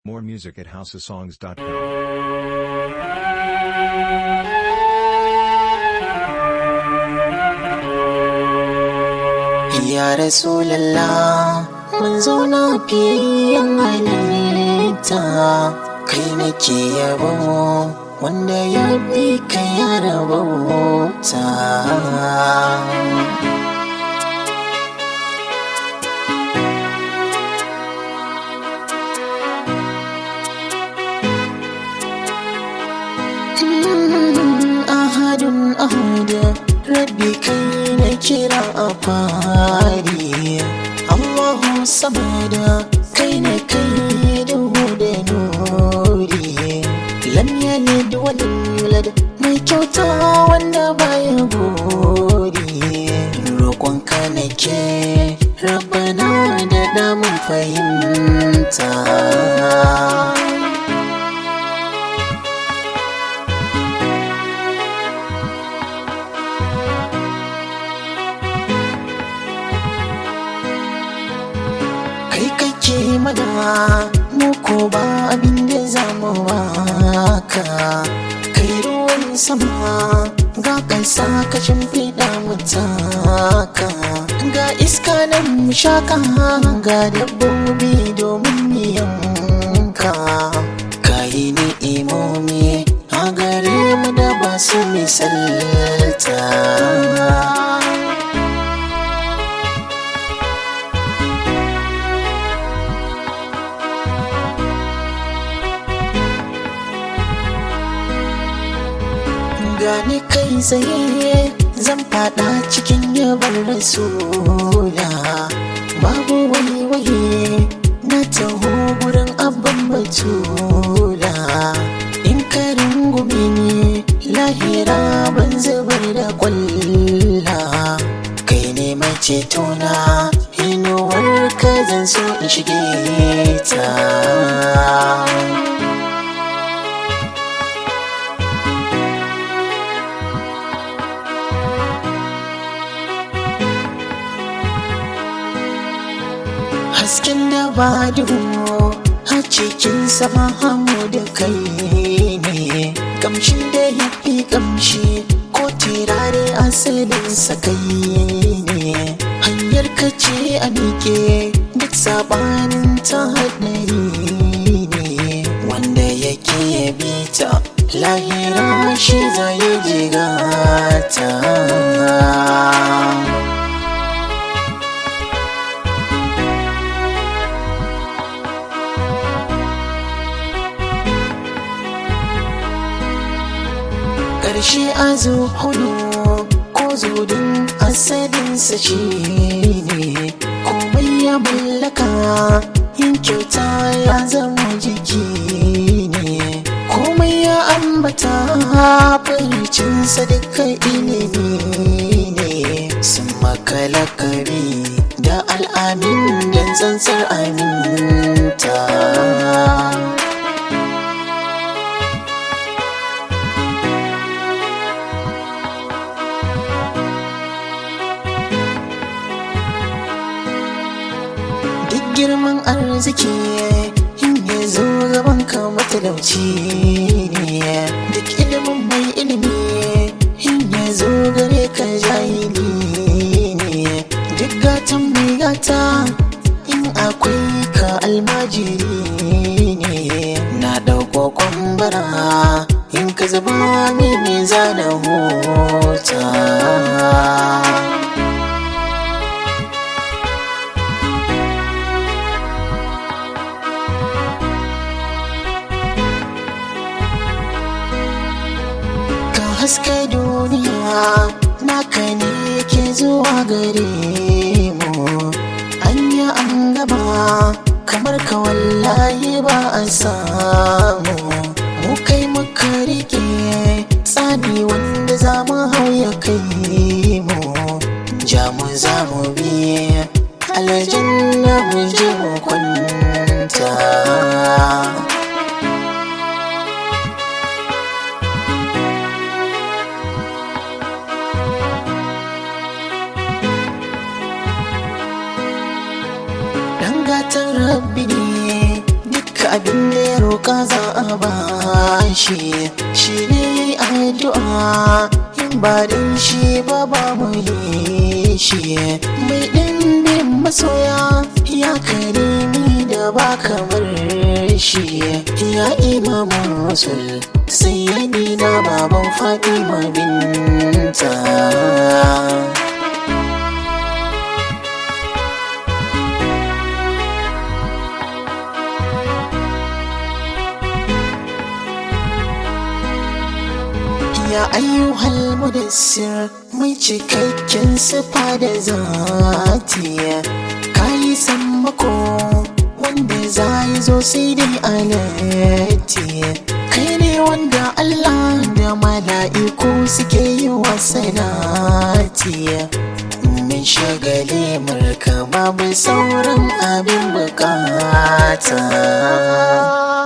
More music at houseofsongs.com. Ya Rasulallah mun zauna fiyan halitta kai nake yabo wanda ya bi ka ya rabauta. ahadun ahada rabbi kai na kira a fari allahu samada kai na kai duhu da nuri lam yalid wa lam yulad mai kyauta wanda baya gori roƙonka nake rabbana da damun fahimta kai kake mana mu ko ba abin da za mu baka kai ruwan sama ga kansa ka shimfiɗa mu taka ga iska nan mu shaka ga dabbobi domin mu yanka kayi ni imomi a gare mu da ba su misalta gani kai tsaye zan fada cikin yabar rasula babu wani waye na taho gurin abban batula in ka rungume ni lahira ban zubar da kwalla kai ne mai cetona inuwar ka zan so in shige ta hasken da ba duhu a cikin sama hamu da kai ne kamshin da ya fi kamshi ko tirare asalin sakai ne hanyar ka ce a miƙe duk sabanin ta haɗari ne wanda yake bi ta lahira shi zai jigata ƙarshe a zo hudu ko zudin asalinsa shi ne komai ya mallaka yin kyauta ya zama jiki ne komai ya ambata fahimcinsa duka ilimi ne sun makalakari da al'amin don tsantsar aminta duk girman arziki in ya zo gaban ka matalauci ne duk ilimin mai ilimi in ya zo gare ka jahili ne duk gatan mai gata in akwai ka almajiri ne na ɗauko kwambara in ka zaba mini zana hota ka haska duniya naka ne ke zuwa gare mu anya an gaba kamar ka wallahi ba a samu mu kai muka rike tsani wanda za mu hau ya kai mu ja mu za mu bi aljanna mu je mu kwanta gatan rabbi ne duka abin da ya roƙa za a bashi shi ne addu'a in ba din shi ba babu yi shi mai ɗimbin masoya ya karimi da ba kamar shi ya imamu rasul sai ya nina baban fatima binta ya ayyuhal mudassir mai cikakken sifa da zati kayi sammako wanda za yi zo sai dai alati kai ne wanda Allah da mala'iku suke yi wa sanati min shagali marka babu sauran abin bukata